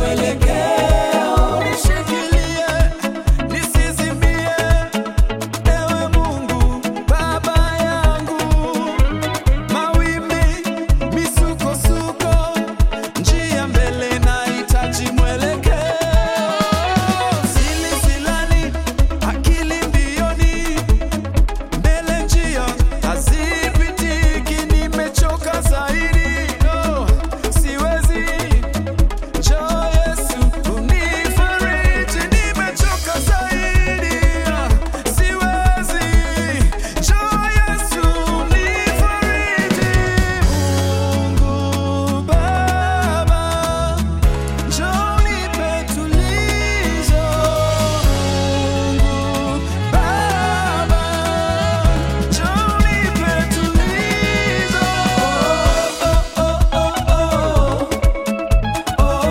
mwelekeo. Nishikilie, nisizimie, ewe Mungu Baba yangu. Mawimbi, misukosuko, njia mbele nahitaji mwelekeo. Sili silani, akili mbioni, mbele njia hazipitiki, nimechoka zaidi. Oh, siwezi Njoo Yesu unifariji, nimechoka zaidi. Siwezi. Njoo Yesu unifariji. Mungu Baba, njoo nipe tulizo. Mungu Baba, njoo nipe tulizo. Oh, oh, oh, oh.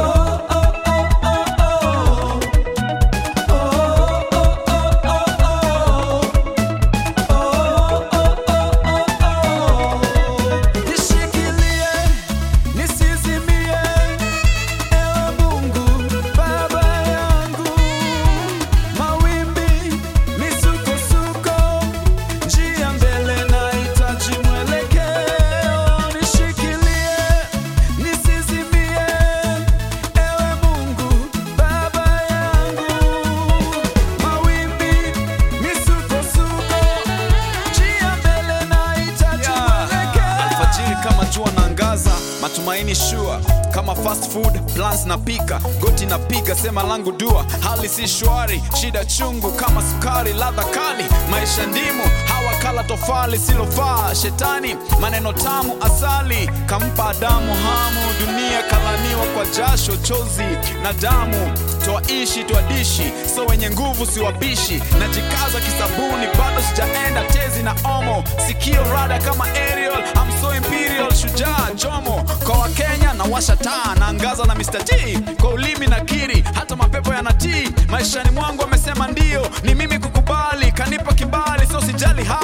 Nishikilie, nisizimie, ewe Mungu Baba yangu. Mawimbi, misukosuko, njia mbele nahitaji mwelekeo. Nishikilie, nisizimie, ewe Mungu Baba yangu. Mawimbi, misukosuko, njia mbele nahitaji mwelekeo. Alfajiri kama jua naangaza, matumaini shua kama fast food plans napika, goti napiga, sema langu dua, hali si shwari, shida chungu kama sukari, ladha kali, maisha ndimu, hawa kala tofali silofaa, shetani maneno tamu, asali kampa Adamu hamu, dunia kalaniwa kwa jasho, chozi na damu, twaishi twadishi, so wenye nguvu siwabishi, najikaza kisabuni, bado sijaenda tezi na omo, sikio rada kama aerial, I'm so imperial, shujaa jomo kwa Wakenya na washa taa naangaza na Mr. G kwa ulimi na kiri, hata mapepo yanatii maishani mwangu, amesema ndio, ni mimi kukubali, kanipa kibali, so sijali hali